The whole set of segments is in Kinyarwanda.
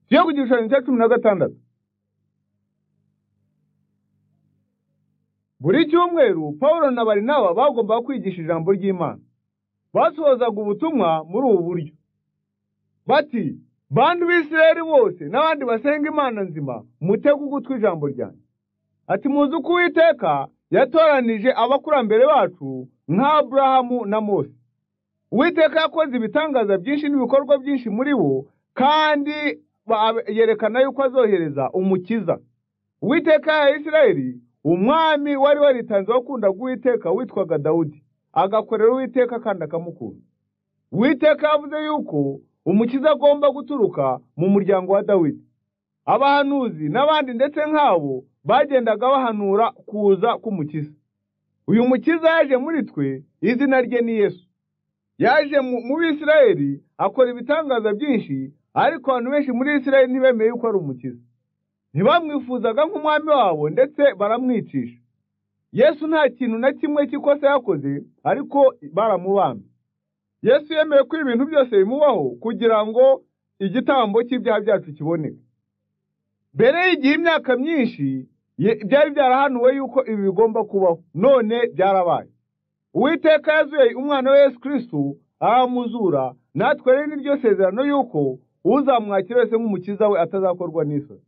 ziyo ku gishushanyo cya cumi na gatandatu buri cyumweru pawulo na barinaba bagombaga kwigisha ijambo ry'imana basohozaga ubutumwa muri ubu buryo bati bantu b'isirayeli bose n'abandi basenga imana nzima mutege ugutwi ijambo ryanjye ati muzi uko uwiteka yatoranije abakurambere bacu nka aburahamu na mose uwiteka yakoze ibitangaza byinshi n'ibikorwa byinshi muri bo kandi ba- yerekana yuko azohereza umukiza uwiteka ya isirayeli umwami wari waritanze wakundaga uwiteka witwaga dawudi agakorera uwiteka kandi akamukunda uwiteka yavuze yuko umukiza agomba guturuka mu muryango wa dawidi abahanuzi n'abandi ndetse nk'abo bagendaga bahanura kuza k'umukiza uyu mukiza yaje muri twe izina rye ni yesu yaje mu mu bisirayeli akora ibitangaza byinshi ariko abantu benshi muri isirayeli ntibemeye yuko ari umukiza ntibamwifuzaga nk'umwami wabo ndetse baramwicisha yesu nta kintu na kimwe cy'ikosa yakoze ariko baramubambye yesu yemeye ko ibintu byose bimubaho kugira ngo igitambo cy'ibyaha byacu kiboneke mbere y'igihe imyaka myinshi ye- byari byarahanuwe yuko ibi bigomba kubaho none byarabaye uwiteka yazuye umwana we yesu kirisitu aramuzura natwe rero ni ryo sezerano yuko uzamwakira wese nk'umukiza we atazakorwa n'isoni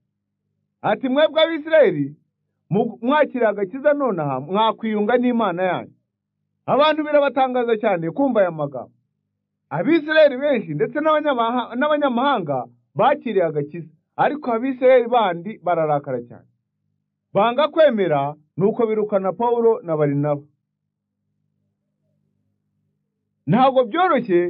ati mwebwe abisirayeli mu- mwakiriye agakiza nonaha mwakwiyunga n'imana yanyu abantu birabatangaza cyane kumva aya magambo abisirayeli benshi ndetse n'abanyamaha- n'abanyamahanga bakiriye agakiza ariko abisirayeli bandi bararakara cyane banga kwemera nuko birukana pawulo na barinaba ntabwo byoroshye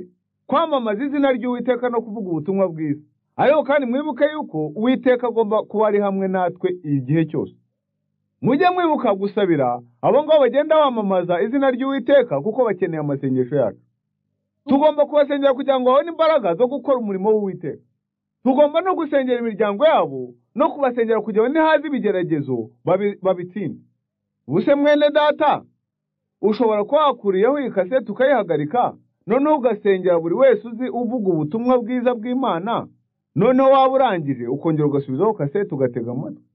kwamamaza izina ry'uwiteka no kuvuga ubutumwa bwiza ariko kandi mwibuke yuko uwiteka agomba kuba ari hamwe natwe igihe cyose mujye mwibuka gusabira abo ngabo bagenda bamamaza izina ry'uwiteka kuko bakeneye amasengesho yacu tugomba kubasengera kugira ngo babone imbaraga zo gukora umurimo w'uwiteka tugomba no gusengera imiryango yabo no kubasengera kugira ngo nihaza ibigeragezo babi- babitsinde ubuse mwene data ushobora kuba wakuriyeho iyi kaseti ukayihagarika noneho ugasengera buri wese uzi uvuga ubutumwa bwiza bw'imana noneho waba urangije ukongera ugasubizaho kaseti ugatega amatwi